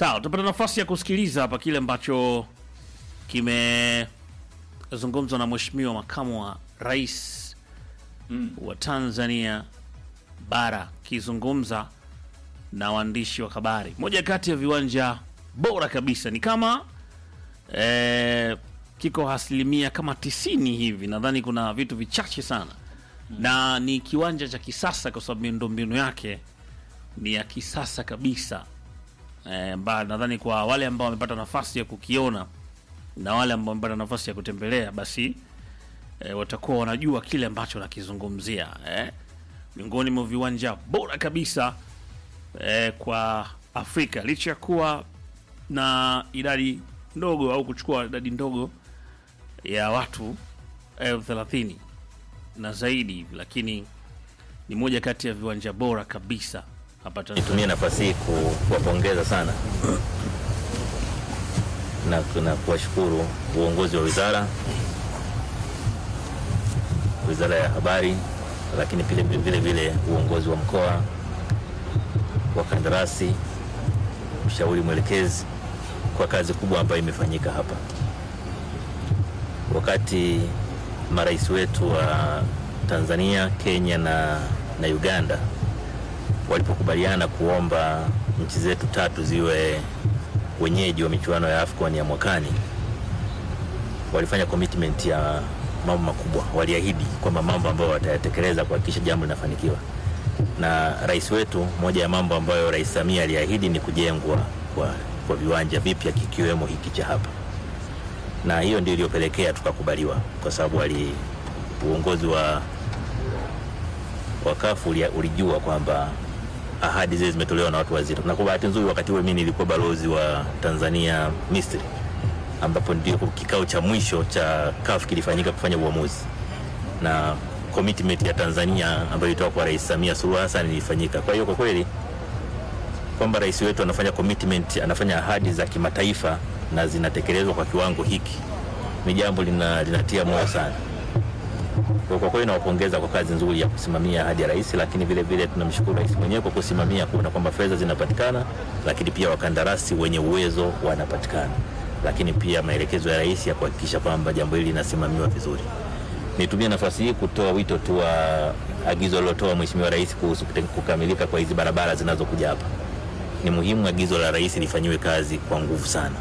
Sawa, tutapata nafasi ya kusikiliza hapa kile ambacho kimezungumzwa na mheshimiwa makamu wa rais wa Tanzania bara akizungumza na waandishi wa habari. Moja kati ya viwanja bora kabisa ni kama eh, kiko asilimia kama tisini hivi, nadhani kuna vitu vichache sana na ni kiwanja cha kisasa kwa sababu miundombinu yake ni ya kisasa kabisa eh, mba nadhani kwa wale ambao wamepata nafasi ya kukiona na wale ambao wamepata nafasi ya kutembelea basi eh, watakuwa wanajua kile ambacho nakizungumzia eh. Miongoni mwa viwanja bora kabisa eh, kwa Afrika licha ya kuwa na idadi ndogo au kuchukua idadi ndogo ya watu elfu thelathini na zaidi hivi, lakini ni moja kati ya viwanja bora kabisa hapa Tanzania. Nitumie nafasi hii ku- kuwapongeza sana na, na kuwashukuru uongozi wa wizara wizara ya habari, lakini vile vile vile uongozi wa mkoa, wakandarasi, mshauri mwelekezi kwa kazi kubwa ambayo imefanyika hapa. Wakati marais wetu wa Tanzania, Kenya na, na Uganda walipokubaliana kuomba nchi zetu tatu ziwe wenyeji wa michuano ya AFCON ya mwakani, walifanya commitment ya mambo makubwa. Waliahidi kwamba mambo ambayo watayatekeleza kuhakikisha jambo linafanikiwa. Na rais wetu, moja ya mambo ambayo Rais Samia aliahidi ni kujengwa kwa, kwa viwanja vipya kikiwemo hiki cha hapa, na hiyo ndio iliyopelekea tukakubaliwa, kwa sababu wali uongozi wa wakafu ulijua kwamba ahadi zile zimetolewa na watu wazito, na kwa bahati nzuri wakati huo mimi nilikuwa balozi wa Tanzania Misri, ambapo ndio kikao cha mwisho cha CAF kilifanyika kufanya uamuzi, na commitment ya Tanzania ambayo ilitoka kwa Rais Samia Suluhu Hassan ilifanyika. Kwa hiyo kwa kweli kwamba rais wetu anafanya commitment, anafanya ahadi za kimataifa na zinatekelezwa kwa kiwango hiki ni jambo lina, linatia moyo sana. Kwa kwa kweli nawapongeza kwa kazi nzuri ya kusimamia ahadi ya rais, lakini vile vile tunamshukuru rais mwenyewe kwa kusimamia kuona kwamba fedha zinapatikana, lakini pia wakandarasi wenye uwezo wanapatikana, lakini pia maelekezo ya rais ya kuhakikisha kwamba jambo hili linasimamiwa vizuri. Nitumie nafasi hii kutoa wito tu wa agizo lilotoa Mheshimiwa Rais kuhusu kute- kukamilika kwa hizi barabara zinazokuja hapa. Ni muhimu agizo la rais lifanyiwe kazi kwa nguvu sana.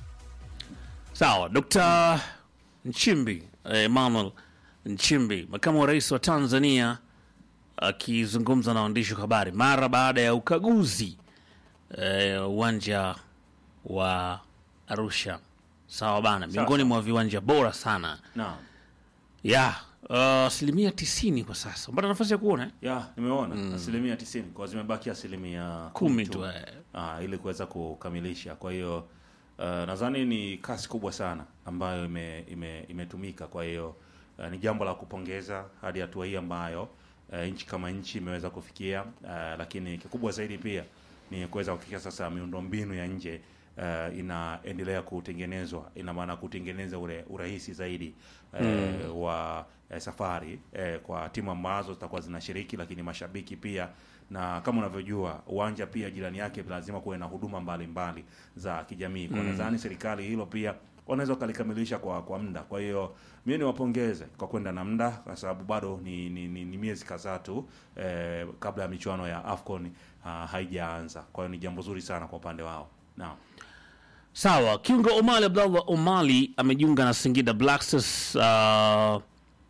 Sawa, Dr. Nchimbi eh, Emmanuel Nchimbi, makamu wa rais wa Tanzania, akizungumza na waandishi wa habari mara baada ya ukaguzi eh, uwanja wa Arusha. Sawa bana, miongoni mwa viwanja bora sana Naam. ya uh, asilimia tisini kwa sasa. Mpata nafasi ya kuona eh? Ya, nimeona asilimia tisini kwa zimebaki asilimia Kumi tu, eh. ah, ili kuweza kukamilisha. Kwa hiyo uh, nadhani ni kasi kubwa sana ambayo ime, ime, imetumika. Kwa hiyo uh, ni jambo la kupongeza hadi hatua hii ambayo uh, nchi kama nchi imeweza kufikia uh, lakini kikubwa zaidi pia ni kuweza kuhakikisha sasa miundombinu ya nje uh, inaendelea kutengenezwa, ina maana kutengeneza ule urahisi zaidi uh, wa uh, safari uh, kwa timu ambazo zitakuwa zinashiriki, lakini mashabiki pia, na kama unavyojua uwanja pia jirani yake lazima kuwe na huduma mbalimbali za kijamii. Kwa nadhani serikali hilo pia wanaweza wakalikamilisha kwa kwa muda. Kwa hiyo mimi niwapongeze kwa kwenda na muda, kwa sababu bado ni, ni, ni, ni miezi kadhaa tu eh, kabla ya michuano ya AFCON ah, haijaanza. Kwa hiyo ni jambo zuri sana kwa upande wao. Naam. Sawa, kiungo Omali Abdallah Omali amejiunga na Singida Black Stars. Uh,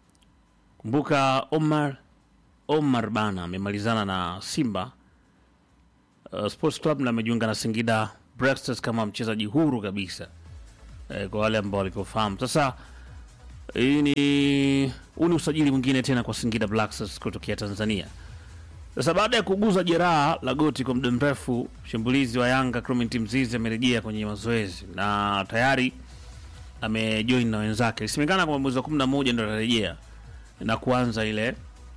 kumbuka Omar Omar bana amemalizana na Simba uh, Sports Club na amejiunga na Singida Black Stars kama mchezaji huru kabisa eh, kwa wale ambao walikofahamu. Sasa hii ni huu ni usajili mwingine tena kwa Singida Black Stars kutokea Tanzania. Sasa baada ya kuguza jeraha la goti kwa muda mrefu, mshambulizi wa Yanga Clement Mzizi amerejea kwenye mazoezi na tayari amejoin na wenzake. Ilisemekana kwamba mwezi wa 11 ndo atarejea na kuanza ile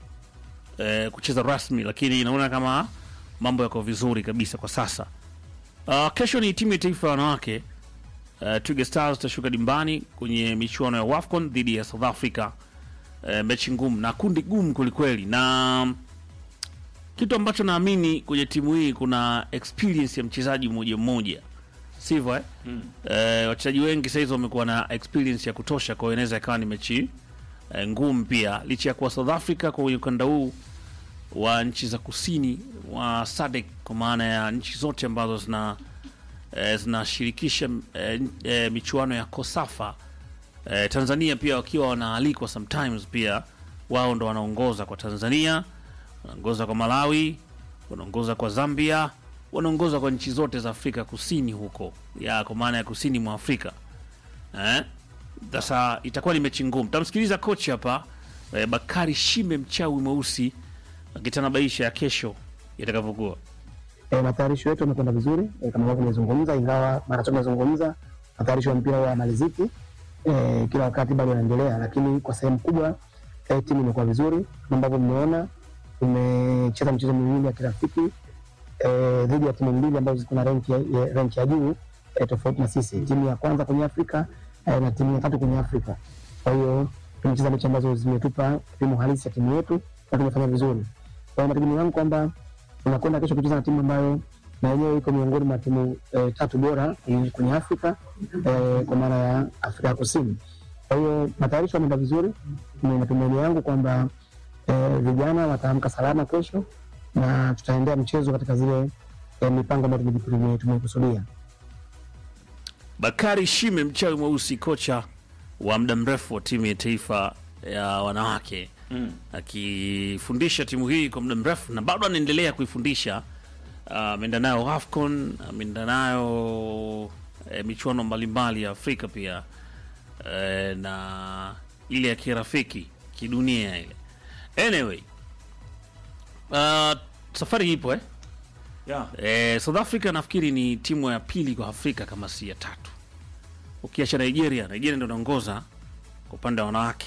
eh, kucheza rasmi, lakini inaona kama mambo yako vizuri kabisa kwa sasa. Uh, kesho ni timu ya taifa ya wanawake uh, Twiga Stars itashuka dimbani kwenye michuano ya WAFCON dhidi ya South Africa. Uh, mechi ngumu na kundi gumu kwelikweli na kitu ambacho naamini kwenye timu hii kuna experience ya mchezaji mmoja mmoja sivyo eh? Mm. Eh, wachezaji wengi sahizi wamekuwa na experience ya kutosha, kwa hiyo inaweza ikawa ni mechi eh, ngumu pia, licha ya kuwa South Africa kwa ukanda huu wa nchi za kusini wa SADC kwa maana ya nchi zote ambazo zina eh, zinashirikisha eh, eh, michuano ya Kosafa eh, Tanzania pia wakiwa wanaalikwa sometimes, pia wao ndo wanaongoza kwa Tanzania, wanaongoza kwa Malawi, wanaongoza kwa Zambia, wanaongoza kwa nchi zote za Afrika Kusini huko ya kwa maana ya kusini mwa Afrika eh? Sasa itakuwa ni mechi ngumu. Tamsikiliza kocha hapa eh, Bakari Shime mchawi mweusi akitanabaisha ya kesho itakavyokuwa. E, matayarisho yetu yamekwenda vizuri e, kama ambavyo tumezungumza, ingawa mara tu tumezungumza matayarisho ya mpira huwa yamaliziki e, kila wakati bado yanaendelea, lakini kwa sehemu kubwa e, timu imekuwa vizuri kama ambavyo mmeona. Tumecheza michezo miwili ya kirafiki e, dhidi ya timu mbili ambazo ziko na renki ya, ya, renki ya juu e, tofauti na sisi, timu ya kwanza kwenye Afrika e, na timu ya tatu kwenye Afrika. Kwa hiyo tumecheza mechi ambazo zimetupa kipimo halisi ya timu yetu na tumefanya vizuri. Kwa hiyo mategemeo yangu kwamba tunakwenda kesho kucheza na timu ambayo na yenyewe iko miongoni mwa timu eh, tatu bora kwenye kwenye Afrika eh, kwa maana ya Afrika ya Kusini. Kwa hiyo matayarisho yameenda vizuri, ni matumaini yangu kwamba eh, vijana wataamka salama kesho na tutaendea mchezo katika zile eh, mipango ambayo tumeji- tume- tumekusudia. Bakari Shime mchawi mweusi, kocha wa muda mrefu wa timu ya taifa ya wanawake Mm. akifundisha timu hii kwa muda mrefu na bado anaendelea kuifundisha. Ah, Ameenda nayo AFCON, ameenda nayo eh, michuano mbalimbali ya Afrika pia eh, na ile ya kirafiki kidunia ile. Anyway, ah, safari ipo eh? Yeah. Eh, South Africa nafikiri ni timu ya pili kwa Afrika kama si ya tatu, ukiacha Nigeria. Nigeria ndio inaongoza kwa upande wa wanawake.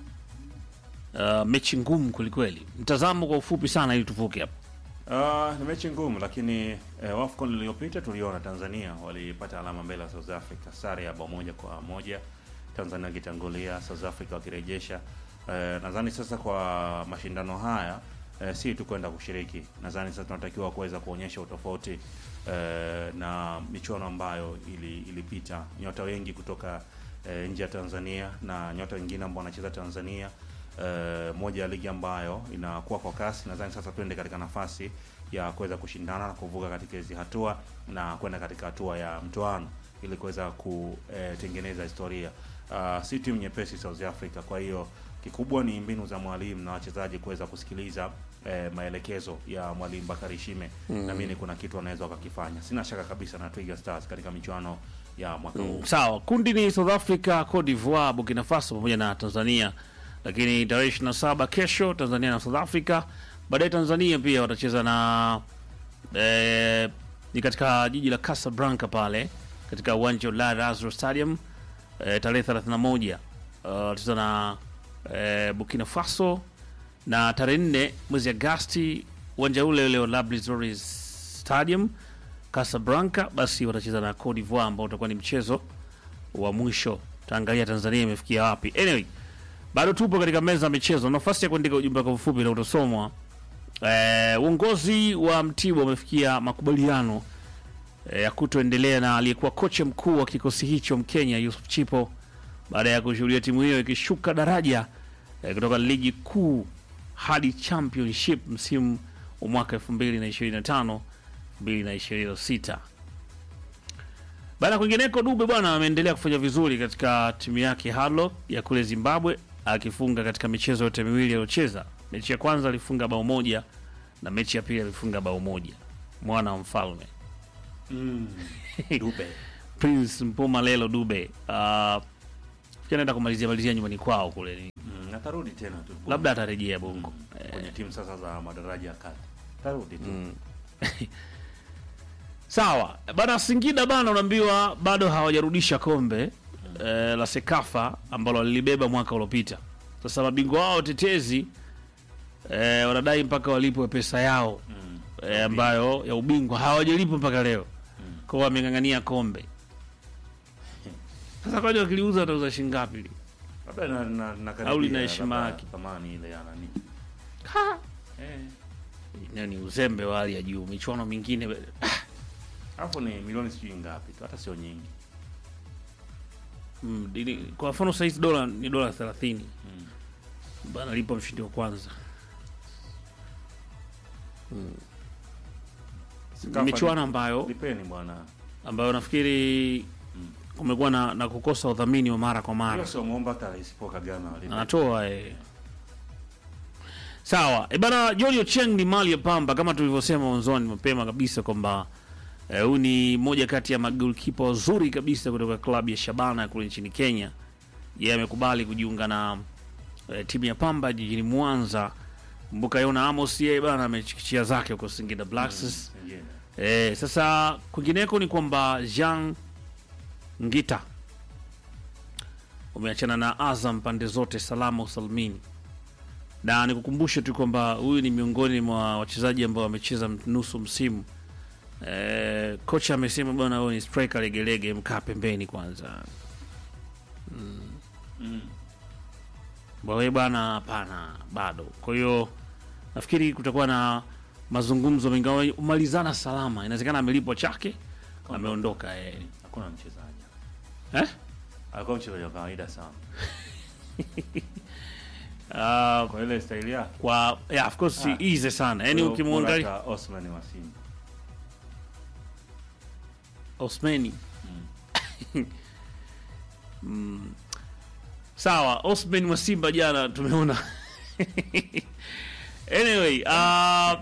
Uh, mechi ngumu kwelikweli. Mtazamo kwa ufupi sana ili tuvuke hapa. Uh, ni mechi ngumu lakini eh, AFCON iliyopita tuliona Tanzania walipata alama mbele ya South Africa, sare ya bao moja kwa moja, Tanzania wakitangulia, South Africa wakirejesha. Eh, nadhani sasa kwa mashindano haya eh, si tu kwenda kushiriki, nadhani sasa tunatakiwa kuweza kuonyesha utofauti eh, na michuano ambayo ili, ilipita nyota wengi kutoka eh, nje ya Tanzania na nyota wengine ambao wanacheza Tanzania eh, moja ya ligi ambayo inakuwa kwa kasi. Nadhani sasa tuende katika nafasi ya kuweza kushindana na kuvuka katika hizi hatua na kwenda katika hatua ya mtoano ili kuweza kutengeneza historia. Uh, si timu nyepesi South Africa, kwa hiyo kikubwa ni mbinu za mwalimu na wachezaji kuweza kusikiliza eh, maelekezo ya mwalimu Bakari Shime mm. Naamini kuna kitu anaweza wakakifanya. Sina shaka kabisa na Twiga Stars katika michuano ya mwaka huu. Sawa, kundi ni South Africa, Cote d'Ivoire, Burkina Faso pamoja na Tanzania, lakini tarehe 27 kesho Tanzania na South Africa. Baadaye Tanzania pia watacheza na eh, ni katika jiji la Casablanca pale katika uwanja wa Al Azhar Stadium eh, tarehe 31 uh, watacheza na eh, Burkina Faso na tarehe 4 mwezi Agasti uwanja ule ule wa Lablizori Stadium Casablanca, basi watacheza na Cote d'Ivoire ambao utakuwa ni mchezo wa mwisho. Taangalia Tanzania imefikia wapi. Anyway, bado tupo katika meza ya michezo, nafasi ya kuandika ujumbe kwa ufupi na utasomwa. Eh, uongozi wa Mtibwa umefikia makubaliano eh, ya kutoendelea na aliyekuwa kocha mkuu wa kikosi hicho Mkenya Yusuf Chipo baada ya kushuhudia timu hiyo ikishuka daraja eh, kutoka ligi kuu hadi championship msimu wa mwaka 2025 2026. Baada ya kwingineko, Dube bwana ameendelea kufanya vizuri katika timu yake Hardlock ya kule Zimbabwe, akifunga katika michezo yote miwili aliyocheza. Mechi ya kwanza alifunga bao moja na mechi ya pili alifunga bao moja. Mwana wa mfalme Dube. Prince Mpumalelo Dube uh, anaenda kumalizia malizia nyumbani kwao kule, Mm, atarudi tena tu. labda atarejea Bongo. kwenye timu sasa za madaraja ya kati. Atarudi tu. Sawa bana, Singida bana, unaambiwa bado hawajarudisha kombe eh, la Sekafa ambalo walilibeba mwaka uliopita. Sasa mabingwa wao tetezi eh, wanadai mpaka walipwe pesa yao Mm. eh, ambayo ya ubingwa hawajalipwa mpaka leo, kwa hiyo wameng'ang'ania kombe. Sasa kwani wakiliuza watauza shilingi ngapi? Labda na na na Au lina karibia heshima labda yake. thamani ile ya nani. Eh. Nayo ni uzembe wa hali ya juu. Michuano mingine ah, alafu ni milioni sijui ngapi tu hata sio nyingi mm, dili- kwa mfano saizi dola ni dola thelathini Mm. bana lipa mshindi wa kwanza Sikafa michuano ni- ambayo lipeni bwana ambayo nafikiri kumekuwa na, na kukosa udhamini wa mara kwa mara hiyo sio muomba hata rais Paul Kagame alipe. anatoa eh. sawa e bana John Ochieng ni mali ya pamba kama tulivyosema mwanzoni mapema kabisa kwamba eh, huyu ni moja kati ya magolkipa wazuri kabisa kutoka klabu ya Shabana kule nchini Kenya yeye amekubali kujiunga na eh, timu ya Pamba jijini Mwanza kumbuka Yona Amos yeye bana amechikichia zake huko Singida Black Stars Singine. Eh, sasa kwingineko ni kwamba Jean Ngita umeachana na Azam pande zote salama usalimini, na nikukumbushe tu kwamba huyu ni miongoni mwa wachezaji ambao wamecheza nusu msimu. Eh, kocha amesema bwana, huyu ni striker legelege, mkaa pembeni kwanza. Mm. Bwawe bwana, hapana, bado. Kwa hiyo nafikiri kutakuwa na mazungumzo mengi, umalizana salama. Inawezekana amelipwa chake, ameondoka eh. hakuna mchezaji Eh? alikuwa mchezaji wa kawaida sana Ah, kwa ile staili yake kwa yeah, of course Ah. easy sana yani, Bora ukimwangalia hata Osman wa Simba Osmani Mm. Sawa, Osman wa Simba jana tumeona anyway, uh,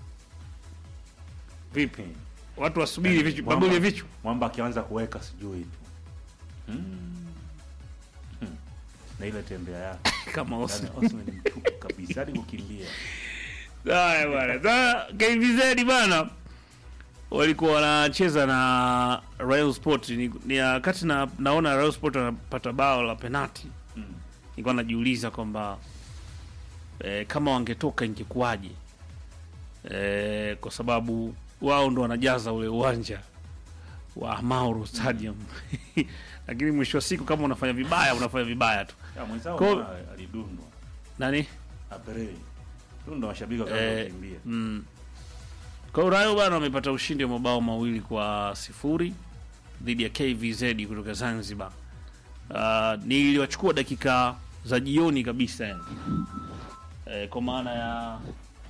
vipi watu wasubiri vichwa Mwamba- babuli ya vichwa mwamba akianza kuweka sijui tu Hmm. Hmm. na ile tembea yake kama yani Osman. Osman ni mtupu kabisa hadi kukimbia Haya bwana. Sasa KVZ bana walikuwa wanacheza na Royal Sport ni, ni wakati na, naona Royal Sport wanapata bao la penalti Mm. nilikuwa najiuliza kwamba eh, kama wangetoka ingekuwaje eh, kwa sababu wao ndo wanajaza ule uwanja wa Mauro Stadium lakini mwisho wa siku kama unafanya vibaya unafanya vibaya tu Ya, mwenzao Kwa- mbona alidundwa nani Aperei tu ndo mashabiki Eh, wakaanza kukimbia mm. Kwa hiyo Rayo bana wamepata ushindi wa mabao mawili kwa sifuri dhidi ya KVZ kutoka Zanzibar. Uh, niliwachukua dakika za jioni kabisa yani. Eh, kwa maana ya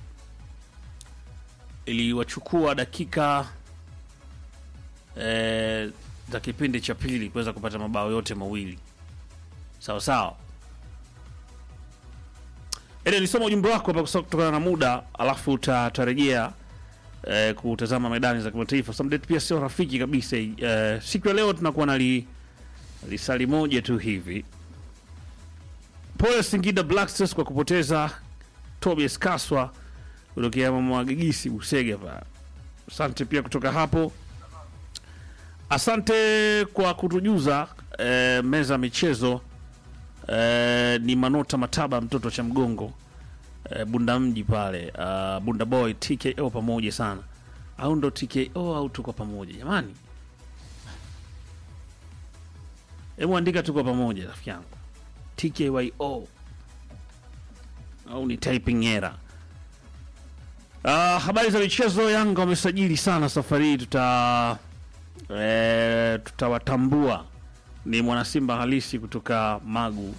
iliwachukua dakika eh, za kipindi cha pili kuweza kupata mabao yote mawili sawa sawa. Ede, nisoma ujumbe wako hapa kusa- kutokana na muda, alafu uta- utarejea eh, kutazama medani za kimataifa. Samdet pia sio rafiki kabisa. Eh, siku ya leo tunakuwa na li, lisali moja tu hivi. Pole Singida Black Stars kwa kupoteza Tobias Kaswa kutokea mama Gigisi Busega pa. Asante pia kutoka hapo. Asante kwa kutujuza eh, meza ya michezo eh, ni Manota Mataba mtoto cha mgongo eh, Bunda mji pale uh, Bunda boy TKO pamoja sana au ndo TKO au tuko pamoja jamani? Hebu andika tuko pamoja rafiki yangu TKYO au ni typing error. Uh, habari za michezo, Yanga wamesajili sana safari hii, tuta eh, tutawatambua ni mwanasimba halisi kutoka Magu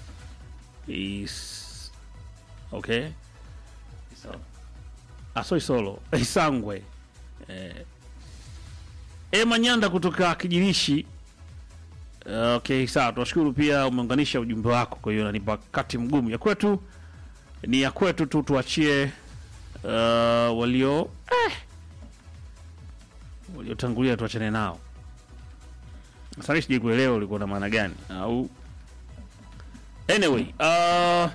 is okay Sawa. Asoi Solo Isangwe eh, Ema Nyanda kutoka Kijirishi. Eh, Okay, sawa, tunashukuru pia umeunganisha ujumbe wako, kwa hiyo nanipa wakati mgumu. Ya kwetu ni ya kwetu tu, tuachie uh, walio eh, waliotangulia tuachane nao. Sasa sijui kuelewa ulikuwa na maana gani au anyway uh,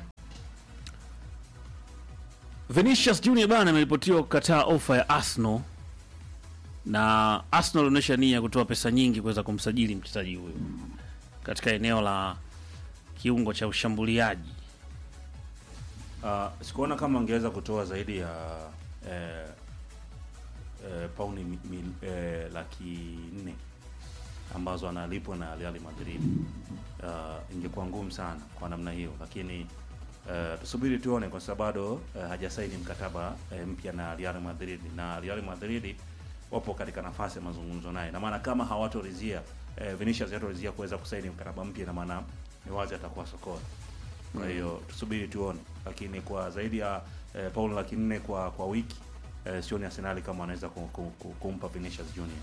Vinicius Junior bana ameripotiwa kukataa ofa ya Arsenal na Arsenal ilionyesha nia ya kutoa pesa nyingi kuweza kumsajili mchezaji huyo katika eneo la kiungo cha ushambuliaji. Uh, sikuona kama angeweza kutoa zaidi ya eh, eh, pauni mi, mi, eh, laki nne ambazo analipwa na Real Madrid. Uh, ingekuwa ngumu sana kwa namna hiyo, lakini uh, tusubiri tuone, kwa sababu bado uh, hajasaini mkataba uh, mpya na Real Madrid, na Real Madrid wapo katika nafasi ya mazungumzo naye, na maana kama hawatoridhia eh, Vinicius hatoridhia kuweza kusaini mkataba mpya, na maana ni wazi atakuwa sokoni. Kwa hiyo tusubiri tuone, lakini kwa zaidi ya eh, paundi laki nne kwa kwa wiki eh, sioni Arsenal kama wanaweza ku- ku- ku- kumpa Vinicius Junior.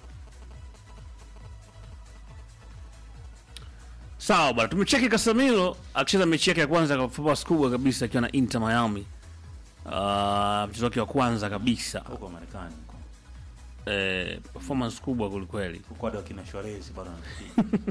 Sawa bwana, tumecheki Casemiro akicheza mechi yake ya kwanza kwa performance kubwa kabisa akiwa na Inter Miami. Uh, mchezo wake wa kwanza kabisa huko Marekani huko. eh, performance kubwa kwelikweli. Huko hadi wakina Suarez bado wanapiga.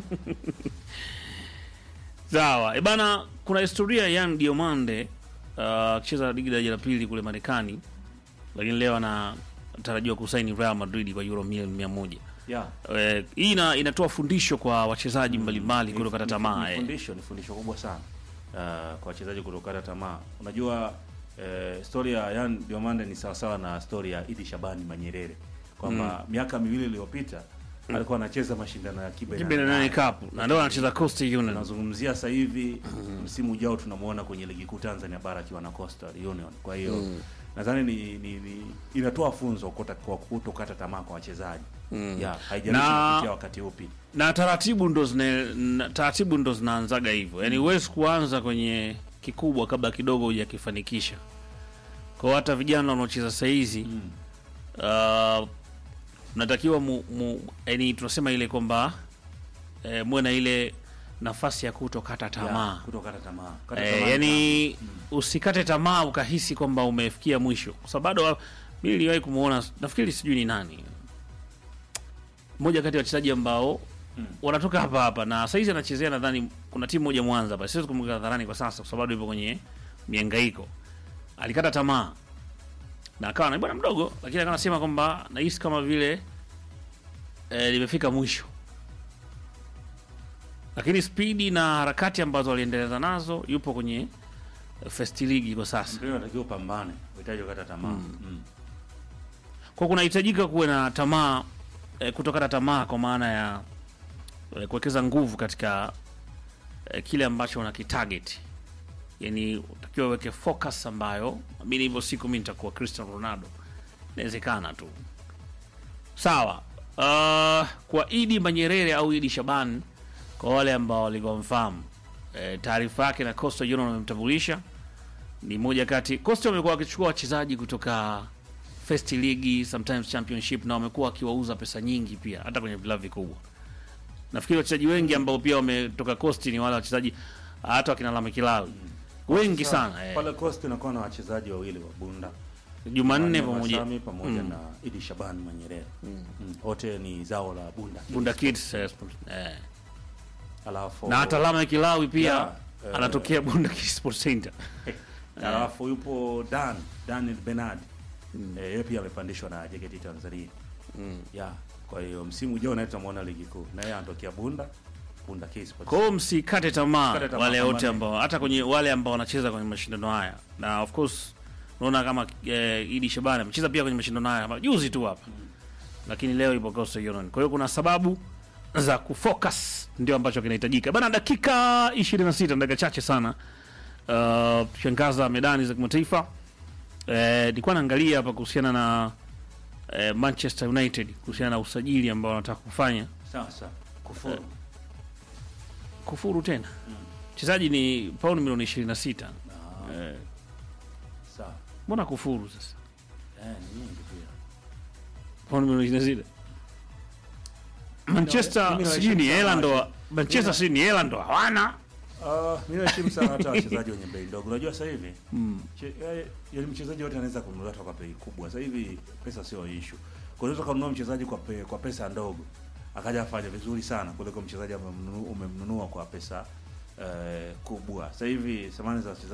Sawa e bana, kuna historia ya Yan Diomande uh, akicheza ligi daraja la pili kule Marekani, lakini leo anatarajiwa kusaini Real Madrid kwa euro milioni mia moja. Yeah. Eh, hii ina, inatoa fundisho kwa wachezaji mbalimbali Ni- kutokata ni- tamaa Ni eh. fundisho, ni fundisho kubwa sana uh, kwa wachezaji kutokata tamaa. Unajua eh, story ya Yan Diomande ni sawasawa na story ya Idi Shabani Manyerere kwamba miaka miwili iliyopita alikuwa anacheza mashindano ya Kibe Kibe na nane Cup na ndio anacheza Coastal Union. tunazungumzia sasa hivi msimu ujao tunamuona kwenye ligi kuu Tanzania bara akiwa na Coastal Union. Kwa hiyo nadhani ni, ni, ni inatoa funzo kota- kwa kutokata tamaa kwa wachezaji mm. yeah, haijalishi Na- unapitia wakati upi na taratibu ndo zina na- taratibu ndo zinaanzaga hivyo, yaani huwezi kuanza kwenye kikubwa kabla kidogo hujakifanikisha. Kwa hata vijana wanaocheza saa hizi Mm. uh, mnatakiwa mu, mu, yani tunasema ile kwamba eh, muwe na ile nafasi ya kutokata tamaa Yeah, kutokata tamaa Kata Eh, tamaa yani ni- usikate tamaa ukahisi kwamba umefikia mwisho, kwa sababu bado wa- mimi niliwahi kumuona, nafikiri sijui ni nani, mmoja kati ya wachezaji ambao Mm. wanatoka hapa hapa na saizi anachezea, nadhani kuna timu moja Mwanza hapa, siwezi kumweka hadharani kwa sasa, kwa sababu bado yupo kwenye mihangaiko. Alikata tamaa na akawa na bwana mdogo, lakini akawa anasema kwamba nahisi kama vile eh, limefika mwisho lakini spidi na harakati ambazo aliendeleza nazo yupo kwenye eh, first league kwa sasa. mpira unatakiwa upambane uhitaji kukata tamaa mm. Kwa kunahitajika kuwe na tamaa eh, kutokata tamaa kwa maana ya eh, kuwekeza nguvu katika eh, kile ambacho unakitarget, yani utakiwa uweke focus ambayo mimi hivyo siku mimi nitakuwa Cristiano Ronaldo, inawezekana tu. Sawa. Uh, kwa Idi Manyerere au Idi Shaban, kwa wale ambao walikomfahamu eh, taarifa yake na Coastal Union wamemtambulisha ni moja kati Coastal wamekuwa wakichukua wachezaji kutoka first league sometimes championship na wamekuwa wakiwauza pesa nyingi pia hata kwenye vilabu vikubwa. Nafikiri wachezaji wengi ambao pia wametoka Coast ni wale wachezaji hata wakina Lame Kilawi wengi sana eh. pale Coast unakuwa na wachezaji wawili wa Bunda Jumanne Jumanne pamoja Masami pamoja Mm. na Idi Shaban Manyerere mm. wote ni zao la Bunda Bunda Kids eh, eh. alafu na hata Lame Kilawi pia Yeah, eh. anatokea Bunda Kids Sports Center. alafu yupo Dan Daniel Bernard eh, yeye pia amepandishwa na JKT Tanzania Mm. yeah. Kwa hiyo msimu ujao naye tutamwona ligi kuu, na yeye anatokea Bunda Bunda Kids Sports. Kwa hiyo msikate tamaa Msikate tamaa, wale wote pambane. ambao hata kwenye wale ambao wanacheza kwenye mashindano haya, na of course unaona kama eh, Idi Shabani amecheza pia kwenye mashindano haya hapa juzi tu hapa, lakini leo ipo Coastal Union. Kwa hiyo kuna sababu za kufocus ndio ambacho kinahitajika bana. Dakika 26 dakika chache sana, uh, shangaza medani za kimataifa. Eh, nilikuwa naangalia hapa kuhusiana na eh, Manchester United kuhusiana na usajili ambao wanataka kufanya Sawa sawa. Kufuru. kufuru tena mchezaji ni pauni milioni 26 Ah, eh, sawa. mbona kufuru sasa Eh, ni nyingi pia. pauni milioni 26 Manchester mimi sijui ni nawaheshimu hela sana ndo Arsenal. Manchester sijui ni hela ndo hawana Ah, mimi naheshimu sana hata wachezaji wenye bei ndogo. Unajua sasa hivi che- eh, yaani mchezaji wote anaweza kununuliwa hata kwa bei kubwa. Sasa hivi pesa sio issue. Kwa hiyo unaweza kununua mchezaji kwa pe, kwa pesa ndogo akaja afanye vizuri sana kuliko mchezaji ambaye umemnunu- umemnunua kwa pesa eh, kubwa. Sasa hivi thamani za wachezaji